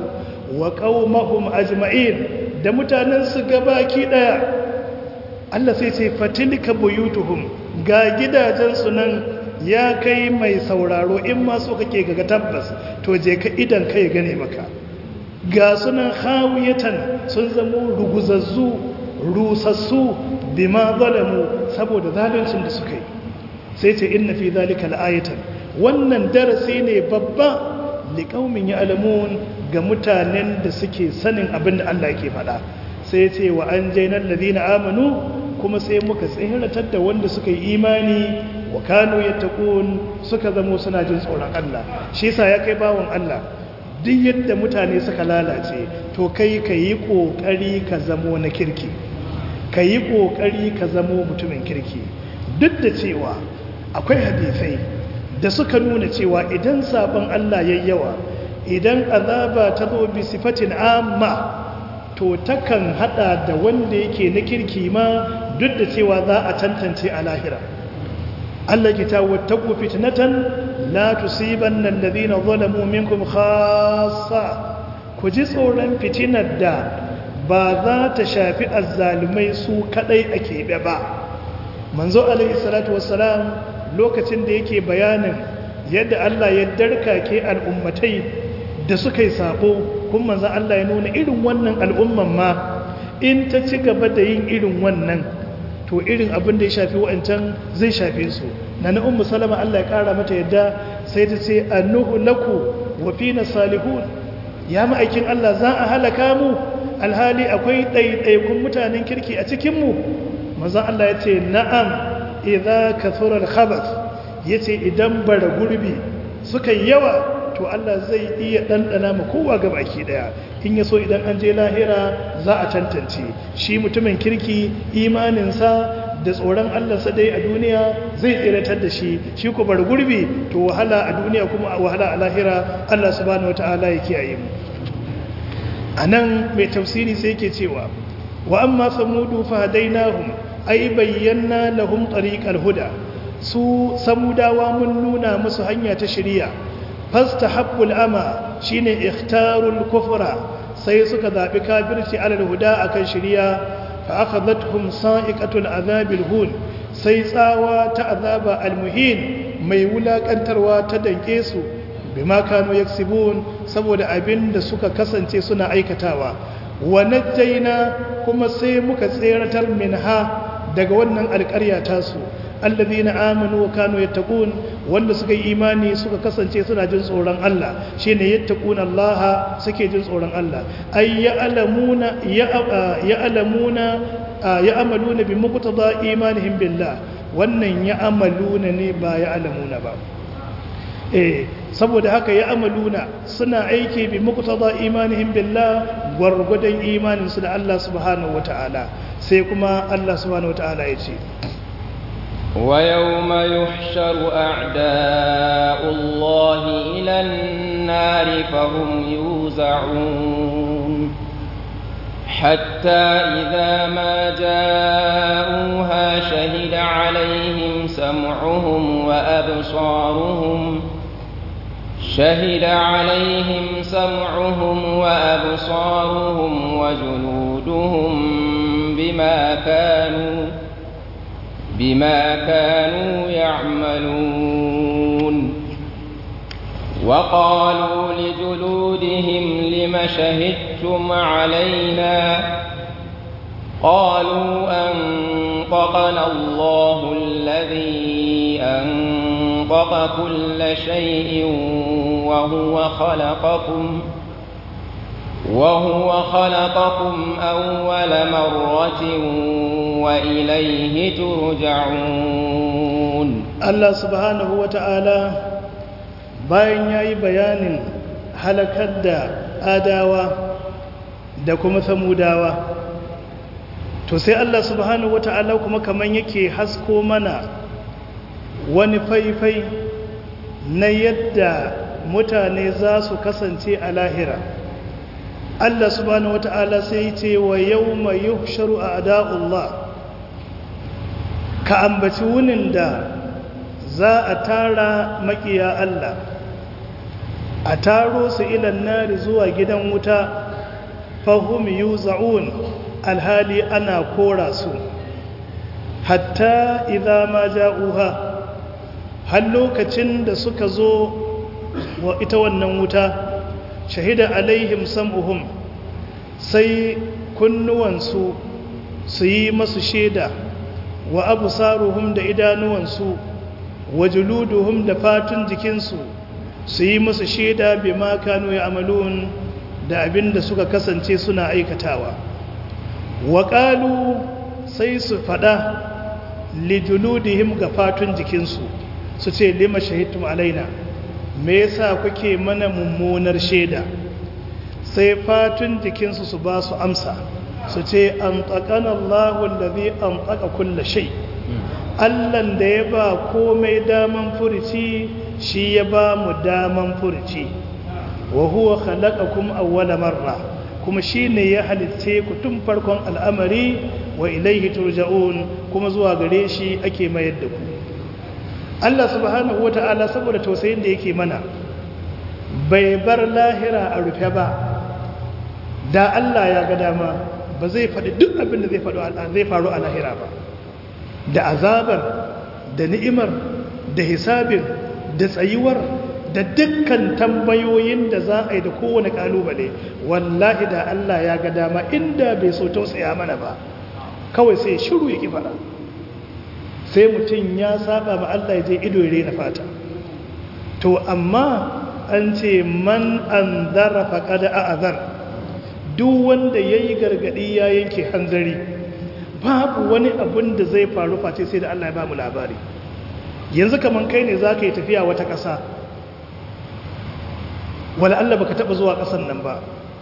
وقومهم أجمعين da mutanensu gabaki daya Allah sai ce fatilka buyutuhum ga gidajensu nan ya kai mai sauraro in ma so kake ga tabbas to je ka idan kai gane maka ga sunan hawiyatan sun zamo ruguzazzu rusassu bima zalamu saboda zaluncin da suka yi sai ce inna fi zalika la'ayatan wannan darasi ne babba liqaumin ya'lamun ga mutanen da suke sanin abin da Allah yake faɗa sai ce wa anjaynal ladina amanu kuma sai muka tsiratar da wanda suka yi imani wa kanu yattaqun suka zamo suna jin tsoron Allah shi yasa ya kai bawon Allah duk yadda mutane suka lalace to kai kayi kokari ka zamo na kirki kayi kokari ka zamo mutumin kirki duk da cewa akwai hadisai da suka nuna cewa idan sabon Allah yayi yawa idan azaba ta zo bi sifatin amma to takan hada da wanda yake na kirki ma duk da cewa za a tantance a lahira Allah ki ta wattaku fitnatan la tusibanna alladhina zalamu minkum khassa ku ji tsoron fitinar da ba za ta shafi azzalumai su kadai a keɓe ba manzo alaihi salatu wassalam lokacin da yake bayanin yadda Allah ya darkake al'ummatai da suka yi sabo kun manzo Allah ya nuna irin wannan al'umman ma in ta ci gaba da yin irin wannan to irin abin da ya shafi wa'ancan zai shafe su na na ummu salama Allah ya kara mata yadda sai ta ce annuhu laku wa fina salihun ya ma'aikin Allah za a halaka mu alhali akwai ɗaiɗaikun mutanen kirki a cikinmu mazan Allah ya ce na'am idza kathura al-khabath yace idan bara gurbi suka yawa to Allah zai iya ɗanɗana ma kowa ga baki ɗaya in ya so idan an je lahira za a tantance shi mutumin kirki imaninsa da tsoron Allahnsa dai a duniya zai tsiratar da shi shi ko bar gurbi to wahala a duniya kuma wahala a lahira Allah subhanahu wataala ya kiyaye mu anan mai tafsiri sai yake cewa wa amma samudu fa hadainahum ay bayyana lahum tariqal huda su samudawa mun nuna musu hanya ta shari'a fastahabbul ama shine ikhtarul kufra sai suka zabi kafirci alal huda akan shari'a fa akhadhatuhum sa'iqatul azabil hun sai tsawa ta azaba almuhin mai wulakantarwa ta danke su bima kanu yaksibun saboda abin da suka kasance suna aikatawa wa najjayna kuma sai muka tseratar minha daga wannan alƙarya tasu alladhina amanu wa kanu yattaqun wanda suka yi imani suka kasance suna jin tsoron Allah shine yattaquna Allah suke jin tsoron Allah ay ya'lamuna ya'lamuna ya'maluna bi muqtada imanihim billah wannan ya'maluna ne ba ya'lamuna ba eh saboda haka ya'maluna suna aiki bi muqtada imanihim billah gwargwadon imanin su da Allah subhanahu wataala sai kuma Allah subhanahu wataala ya ce ويوم يحشر أعداء الله إلى النار فهم يوزعون حتى إذا ما جاءوها شهد عليهم سمعهم وأبصارهم شهد عليهم سمعهم وأبصارهم وجلودهم بما كانوا بما كانوا يعملون وقالوا لجلودهم لم شهدتم علينا قالوا أنطقنا الله الذي أنطق كل شيء وهو خلقكم وهو خلقكم أول مرة وإليه ترجعون الله سبحانه وتعالى bayan ya yi bayanin halakar da adawa da kuma samudawa to sai Allah subhanahu wata'ala kuma kaman yake hasko mana wani faifai na yadda mutane za su kasance a lahira Allah subhanahu wata'ala sai ce wa yawma yuhsharu a'da'ullah ka ambaci wunin da za a tara makiya Allah a taro su ilan nari zuwa gidan wuta fahim yuza'un alhali ana kora su hatta idza ma ja'uha har lokacin da suka zo wa ita wannan wuta shahida alaihim sam'uhum sai kunnuwansu su yi masu shaida wa absaruhum da idanuwansu wa juluduhum da fatun jikinsu su yi musu shaida bi ma kanu ya'malun da abinda suka kasance suna aikatawa wa qalu sai su fada li juludihim ga fatun jikinsu su ce lima shahidtum alaina me yasa kuke mana mummunar shaida sai fatun jikinsu su ba su amsa su ce an taqana Allahu allazi an taqa kulli shay' Allahn da ya ba komai daman furici shi ya ba mu daman furici wa huwa khalaqakum awwala marra kuma shine ya halitte ku tun farkon al'amari wa ilaihi turja'un kuma zuwa gare shi ake mayar da ku Allah subhanahu wata'ala saboda tausayin da yake mana bai bar lahira a rufe ba da Allah ya ga dama ba zai faɗi duk abin da zai faru a lahira ba da azabar da ni'imar da hisabin da tsayuwar da dukkan tambayoyin da za a yi da kowane kalubale wallahi da Allah ya ga dama inda bai so tausaya mana ba kawai sai shiru ya ki fara sai mutum ya saba ma Allah ya je ido ya rena fata to amma an ce man an zara faƙada a azar duk wanda ya yi gargaɗi ya yanke hanzari babu wani abin da zai faru face sai da Allah ya ba mu labari yanzu kamar kai ne za ka yi tafiya wata ƙasa wala Allah baka taɓa zuwa ƙasan nan ba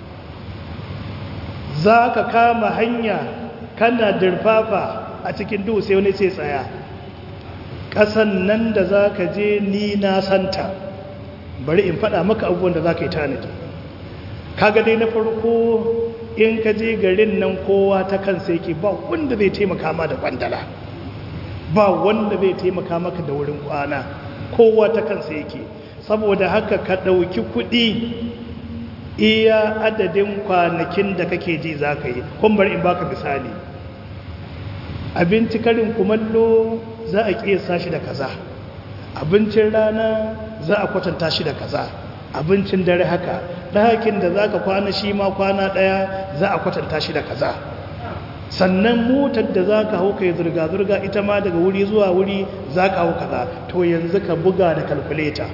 za ka kama hanya kana dirfafa a cikin duhu sai wani sai tsaya ƙasan nan da za ka je ni na santa bari in faɗa maka abubuwan da za ka yi tanadi kaga dai na farko in ka je garin nan kowa ta kansa yake ba wanda zai taimaka ma da kwandala ba wanda zai taimaka maka da wurin kwana kowa ta kansa yake saboda haka ka ɗauki kuɗi iya adadin kwanakin da kake ji za ka yi kun bari in baka misali abinci karin kumallo za a ƙiyasa shi da kaza abincin rana za a kwatanta shi da kaza abincin dare haka ɗakin da za ka kwana shi ma kwana ɗaya za a kwatanta shi da kaza sannan motar da za ka hau ka yi zirga-zirga ita ma daga wuri zuwa wuri za ka hau kaza to yanzu ka buga da kalkuleta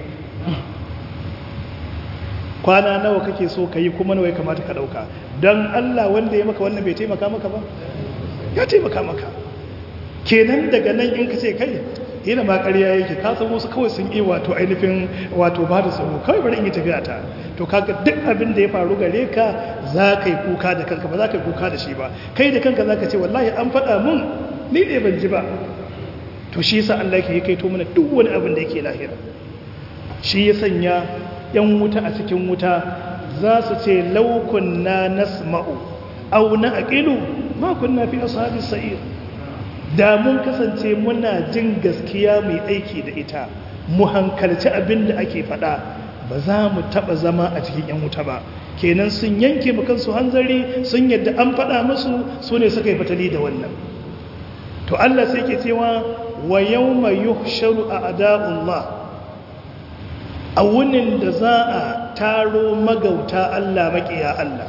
kwana nawa kake so ka yi kuma nawa ya kamata ka ɗauka don allah wanda ya maka wannan bai taimaka maka ba ya taimaka maka kenan daga nan in ka ce kai yana ma ƙarya yake ka san wasu kawai sun yi wato ainihin wato ba da tsoro kawai bari in yi tafiya ta to kaga duk abin da ya faru gare ka za ka yi kuka da kanka ba za ka yi kuka da shi ba kai da kanka za ka ce wallahi an faɗa mun ni ne ban ji ba to shi yasa Allah yake kai to mana duk wani abin da yake lahira shi ya sanya yan wuta a cikin wuta za su ce law kunna nasma'u aw na'qilu ma kunna fi ashabis sa'ir da mun kasance muna jin gaskiya mai aiki da ita mu hankalci abin da ake faɗa ba za mu taɓa zama a cikin 'yan wuta ba kenan sun yanke kansu hanzari sun yadda an faɗa musu su ne suka yi fatali da wannan to Allah sai ke cewa wa yau mai yuhsharu a ada'ullah a wunin da za a taro magauta Allah maƙiya Allah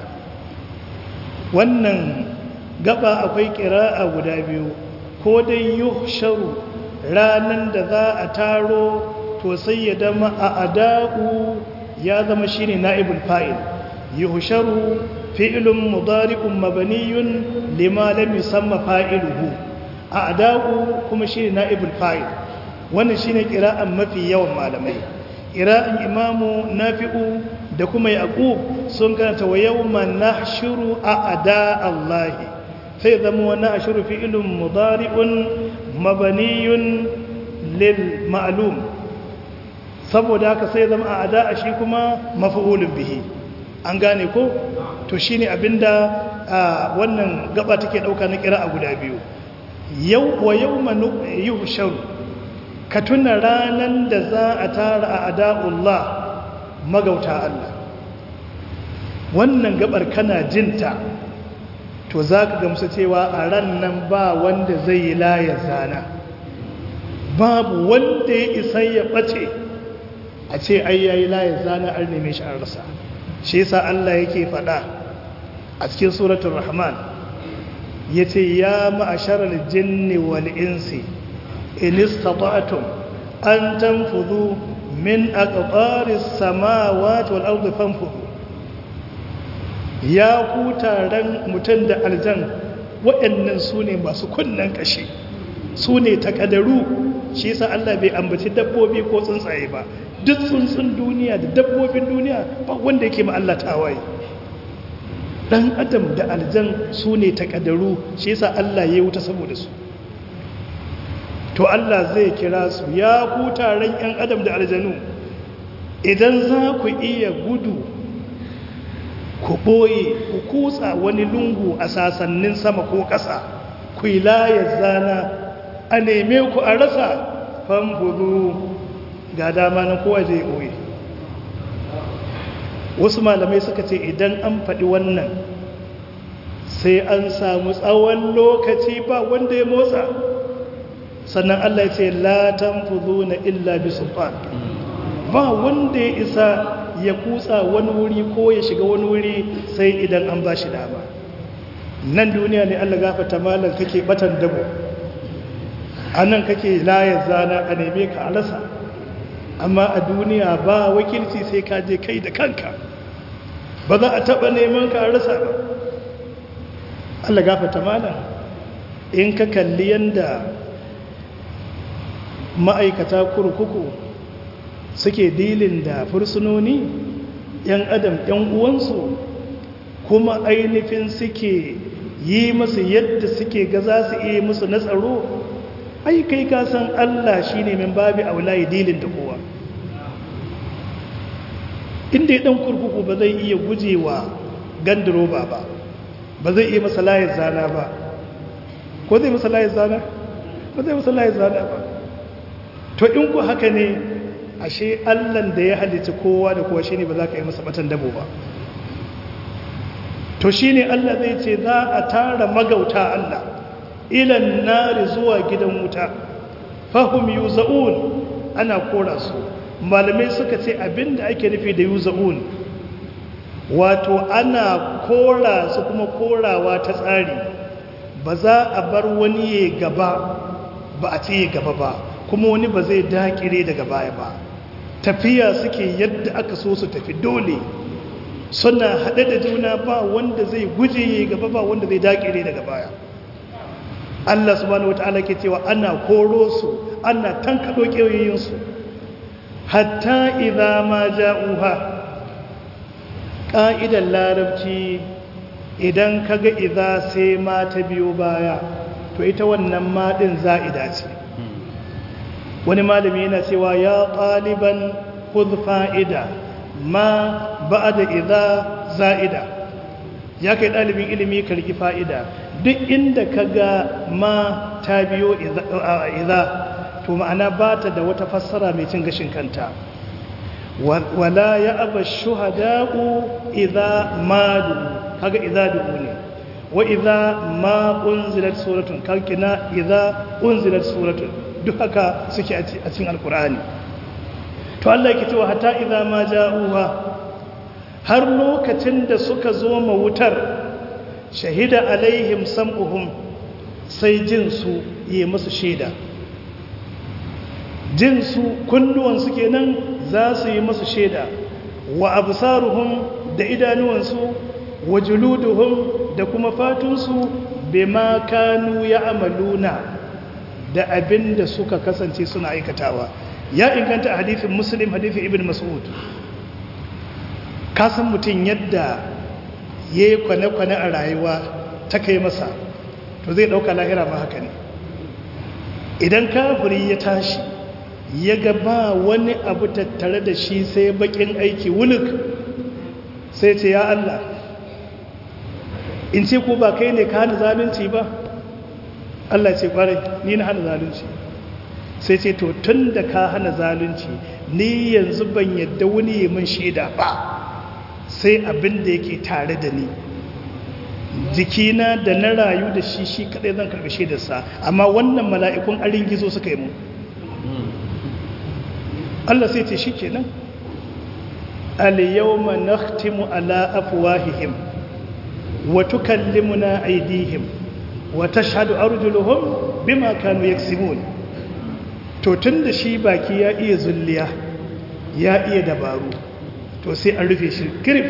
wannan gaba akwai ƙira'a guda biyu ko dai yuhsharu ranan da za a taro to sai ya dama a ada'u ya zama shine na'ibul fa'il yuhsharu fi'lun mudari'un mabaniyun lima lam yusamma fa'iluhu a ada'u kuma shine na'ibul fa'il wannan shine qira'an mafi yawan malamai qira'an imamu nafi'u da kuma yaqub sun karanta wa yawma nahshuru a ada'allahi sai zama wani ashiru fi'ilun mudari'un mabaniyun lil ma'lum saboda haka sai zama a ada shi kuma mafa'ulun bihi an gane ko to shine abinda wannan gaba take dauka na kira a guda biyu yau wa yawma yuhsharu ka tuna ranan da za a tara a ada'ullah magauta Allah wannan gabar kana jinta to za ka gamsu cewa a ran nan ba wanda zai yi layar zana babu wanda ya isa ya ɓace a ce ai ya yi layar zana an neme shi an rasa shi yasa Allah yake faɗa a cikin suratun rahman ya ce ya ma'asharar jinni wal insi in istata'tum an tanfudu min aqtaris samawati wal ardi fanfudu ya ku taron mutum da aljan waɗannan su ne masu kunnen ƙashi su ne takadaru shi yasa Allah bai ambaci dabbobi ko tsuntsaye ba duk tsuntsun duniya da dabbobin duniya ba wanda yake ma Allah tawaye dan adam da aljan su ne takadaru shi yasa Allah ya wuta saboda su to Allah zai kira su ya ku taron yan adam da aljanu idan za ku iya gudu ku ɓoye ku kutsa wani lungu a sasannin sama ko ƙasa ku yi layar zana a neme ku a rasa famfudu ga dama na kowa zai ɓoye wasu malamai suka ce idan an faɗi wannan sai an samu tsawon lokaci ba wanda ya motsa sannan Allah ya ce latan fudu na illa bi sulfan ba wanda ya isa ya kutsa wani wuri ko ya shiga wani wuri sai idan an ba shi dama nan duniya ne allah gafata malam kake batan dabo a nan kake layar zana a neme ka a rasa amma a duniya ba wakilci sai ka je kai da kanka ba za a taɓa neman ka a rasa ba allah gafata malam in ka kalli yadda ma'aikata kurkuku suke dilin da fursunoni yan adam yan uwansu kuma ainihin suke yi musu yadda suke ga za su iya musu na tsaro ai kai ka san Allah shine min babi aulayi dilin da kowa inda dan kurkuku ba zai iya gujewa gandaroba ba ba zai iya masa layin zana ba ko zai masa layin zana ba zai masa layin zana ba to in ku haka ne ashe allan da ya halitta kowa da kowa shine ba za ka yi masa batan dabo ba to shine allah zai ce za a tara magauta allah ilan nari zuwa gidan wuta fahim yuza'un ana kora su malamai suka ce abinda ake nufi da yuza'un wato ana kora su kuma korawa ta tsari ba za a bar wani ya gaba ba a ce ya gaba ba kuma wani ba zai dakire daga baya ba tafiya suke yadda aka so su tafi dole suna haɗe da juna ba wanda zai guje ya gaba ba wanda zai dakire daga baya Allah subhanahu wata'ala ke cewa ana koro su ana tankaɗo ƙeyoyinsu hatta idza ma ja'uha ƙa'idar larabci idan kaga idza sai ma ta biyo baya to ita wannan ma ɗin za'ida ce wani malami yana cewa ya ɗaliban khudh fa'ida ma ba'da idza za'ida ya kai ɗalibin ilimi ka riki fa'ida duk inda ka ga ma ta biyo idza to ma'ana ba ta da wata fassara mai cin gashin kanta wala ya aba shuhada'u idza madu kaga idza dubu ne wa idza ma unzilat suratun kalkina idza unzilat suratun duk haka suke a cikin alkur'ani to Allah yake cewa hatta idza ma ja'uha har lokacin da suka zo ma wutar shahida alaihim sam'uhum sai jin su yi musu shaida jin su kunnuwan su kenan za su yi musu shaida wa absaruhum da idanuwansu wa juluduhum da kuma fatunsu bima kanu ya'maluna da abin da suka kasance suna aikatawa ya inganta a hadithin muslim hadithin ibn mas'ud kasan mutum yadda ya yi kwane-kwane a rayuwa ta kai masa to zai ɗauka lahira ma haka ne idan kafiri ya tashi ya ga ba wani abu tattare da shi sai bakin aiki wuluk sai ce ya Allah in ce ko ba kai ne ka hana zalunci ba Allah ce kwarai ni na hana zalunci sai ce to tun da ka hana zalunci ni yanzu ban yadda wani yi min shaida ba sai abin da yake tare da ni jikina da na rayu da shi shi kadai zan karbi shaidarsa amma wannan mala'ikun arin gizo suka yi mu Allah sai ce shi kenan al-yawma nakhtimu ala afwahihim wa tukallimuna aydihim wa tashhadu arjuluhum bima kanu yaksibun to tunda shi baki ya iya zulliya ya iya dabaru to sai an rufe shi kirif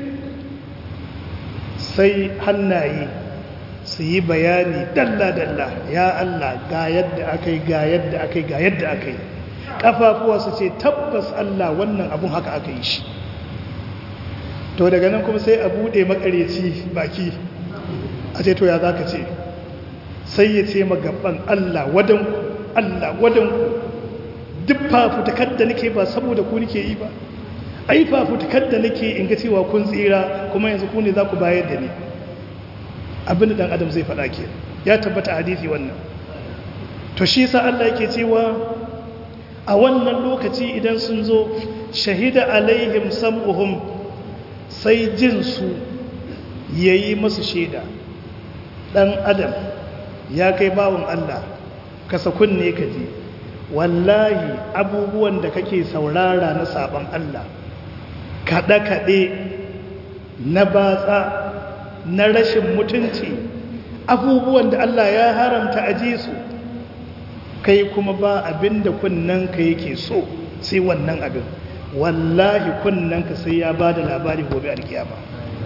sai hannaye su yi bayani dalla-dalla ya Allah ga yadda aka yi ga yadda aka yi ga yadda aka yi ƙafafuwa su ce tabbas Allah wannan abun haka aka yi shi to daga nan kuma sai a buɗe makareci baki a ce to ya za ka ce sai ya ce magaban Allah wadanku Allah wadanku duk fafutakar da nake ba saboda ku nake yi ba ai fafutukar da nake in ga cewa kun tsira kuma yanzu ku ne za ku bayar da ni abin da dan adam zai faɗa ke ya tabbata hadisi wannan to shi sa Allah yake cewa a wannan lokaci idan sun zo shahida alaihim sam'uhum sai jin su yayi masu shaida dan adam ya kai bawon Allah kasa kunne ka ji wallahi abubuwan da kake saurara na sabon Allah kaɗe-kaɗe na batsa na rashin mutunci abubuwan da Allah ya haramta a ji su kai kuma ba abin da kunnanka yake so sai wannan abin wallahi kunnanka sai ya ba da labari gobe alkiyama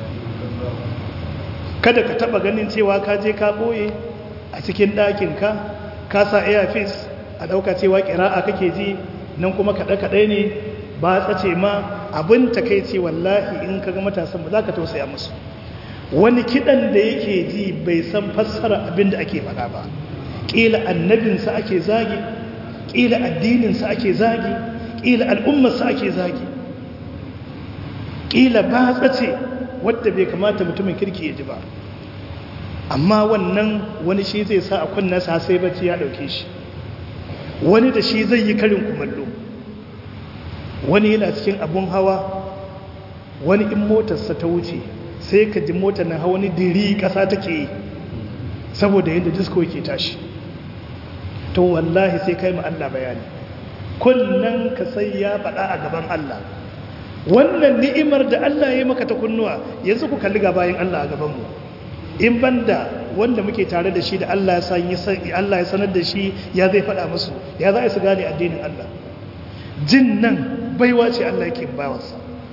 kada ka taba ganin cewa ka je ka boye a cikin ɗakinka ka sa airfis a ɗauka cewa ƙira'a kake ji nan kuma kaɗe-kaɗe ne ba tsace ma abin takaici wallahi in ka ga matasan ba za ka tausaya musu wani kiɗan da yake ji bai san fassara abin da ake faɗa ba ƙila annabinsa ake zagi ƙila addininsa ake zagi ƙila al'ummarsa ake zagi ƙila ba tsace wadda bai kamata mutumin kirki ya ji ba amma wannan wani shi zai sa a kunnasa sai bacci ya ɗauke shi wani da shi zai yi karin kumallo wani yana cikin abun hawa wani in motarsa ta wuce sai ka ji motar na hawa wani diri ƙasa take yi saboda yadda disko ke tashi to wallahi sai kai ma Allah bayani kunnan ka sai ya faɗa a gaban Allah wannan ni'imar da Allah ya maka ta kunnuwa yanzu ku kalli ga bayan Allah a gabanmu in banda wanda muke tare da shi da Allah ya Allah ya sanar da shi ya zai faɗa musu ya za su gane addinin Allah jin nan baiwa ce Allah yake bawansa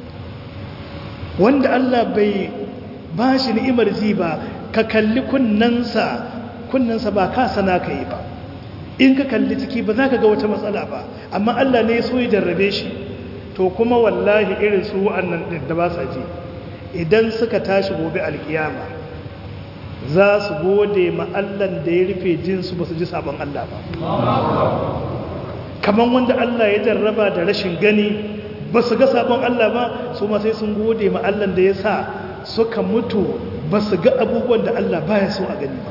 wanda Allah bai ba shi ni'imar ji ba ka kalli kunnansa kunnansa ba ka sana ka yi ba in ka kalli ciki ba za ka ga wata matsala ba amma Allah ne so ya jarrabe shi to kuma wallahi irin su wa'annan da ba sa ji idan suka tashi gobe alkiyama za su gode ma Allah da ya rufe jinsu ba su ji sabon Allah ba kamar wanda Allah ya jarraba da rashin gani ba su ga sabon Allah ba su ma sai sun gode ma Allah da ya sa suka mutu ba su ga abubuwan da Allah baya so a gani ba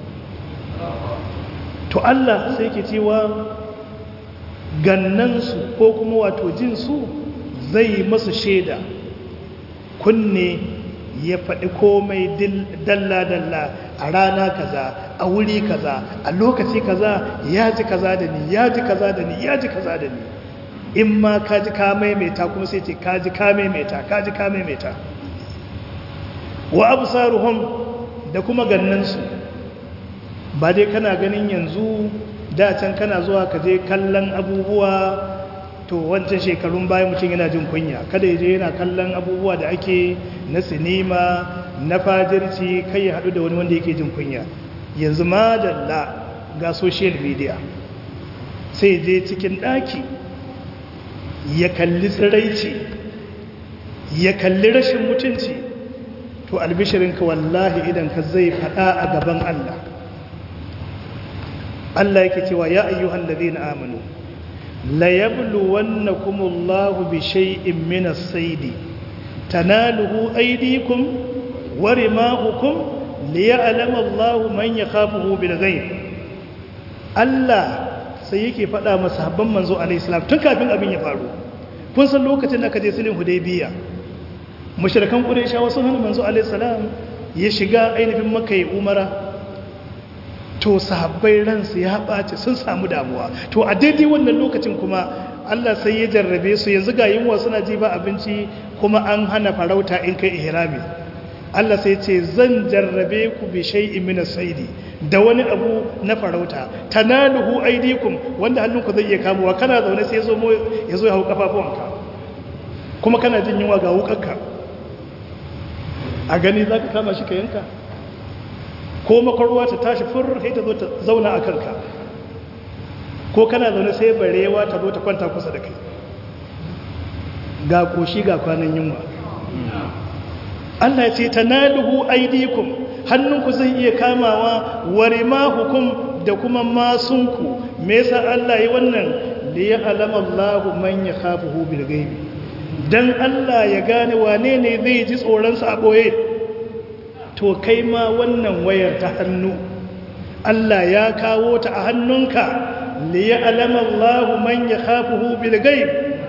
to Allah sai ke cewa gannansu ko kuma wato jinsu zai masu shaida kunne ya faɗi komai dalla-dalla a rana kaza a wuri kaza a lokaci kaza ya ji kaza da ni ya ji kaza da ni ya ji kaza da ni in ma ka ji ka maimaita kuma sai ce ka ji ka maimaita ka ji ka maimaita wa abu da kuma gannansu ba dai kana ganin yanzu da can kana zuwa ka je kallon abubuwa to wancan shekarun bayan mutum yana jin kunya kada ya je yana kallon abubuwa da ake na sinima na fajirci kai ya haɗu da wani wanda yake jin kunya yanzu ma dalla ga social media sai je cikin ɗaki ya kalli tsiraici ya kalli rashin mutunci to albishirinka wallahi idan ka zai faɗa a gaban Allah Allah yake cewa ya ayyuhan ladina amanu la yabluwannakumullahu bi shay'in min as-sayd tanaluhu aydikum wa rimahukum liya'lama Allahu man yakhafuhu bil ghaib Allah sai yake faɗa masa habban manzo alayhi salam tun kafin abin ya faru kun san lokacin da aka je sulhun hudaybiya mushrikan qurayshawa sun hana manzo alayhi salam ya shiga ainihin makka ya umara to sahabbai ransu ya ɓace sun samu damuwa to a daidai wannan lokacin kuma Allah sai ya jarrabe su yanzu ga yunwa suna ji ba abinci kuma an hana farauta in kai ihrami Allah sai ce zan jarrabe ku bi shay'in min as-saidi da wani abu na farauta tanaluhu aydikum wanda hannunku zai iya kamuwa kana zaune sai yazo mo yazo ya hau kafafuwanka kuma kana jin yunwa ga wukarka a gani zaka kama shi ka yanka ko makwarwa ta tashi fur sai ta zo ta zauna a kanka ko kana zaune sai barewa ta zo ta kwanta kusa da kai ga koshi ga kwanan yunwa Allah ce ta naluhu aidikum hannunku zai iya kamawa ware hukum da kuma masunku me yasa Allah yi wannan li ya'lama Allahu man yakhafuhu bil ghaibi dan Allah ya gane wane ne zai ji tsoron sa a boye to kai ma wannan wayar ta hannu Allah ya kawo ta a hannunka li ya'lama Allahu man yakhafuhu bil ghaib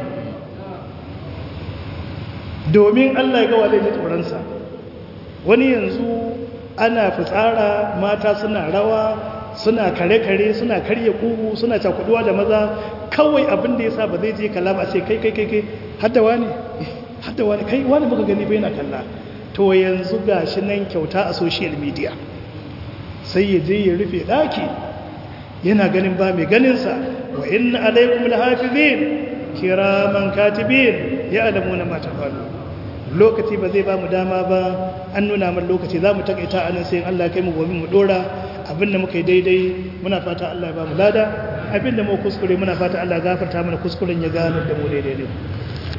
domin Allah ya ga wale ji tsoron sa wani yanzu ana fitsara mata suna rawa suna kare-kare suna karya kugu suna cakuduwa da maza kawai abin da ya sa ba zai je kalla ba sai kai kai kai kai haddawa ne haddawa ne kai wani muka gani bai na kalla to yanzu ga shi nan kyauta a social media sai ya je ya rufe daki yana ganin ba mai ganinsa wa inna alaikum alhafizin kiraman katibin ya alamu na mata faru lokaci ba zai ba mu dama ba an nuna min lokaci za mu takaita anan sai Allah kai mu gobe mu dora abinda muka yi daidai muna fata Allah ya ba mu lada abinda mu kuskure muna fata Allah gafarta mana kuskuren ya gano da mu daidai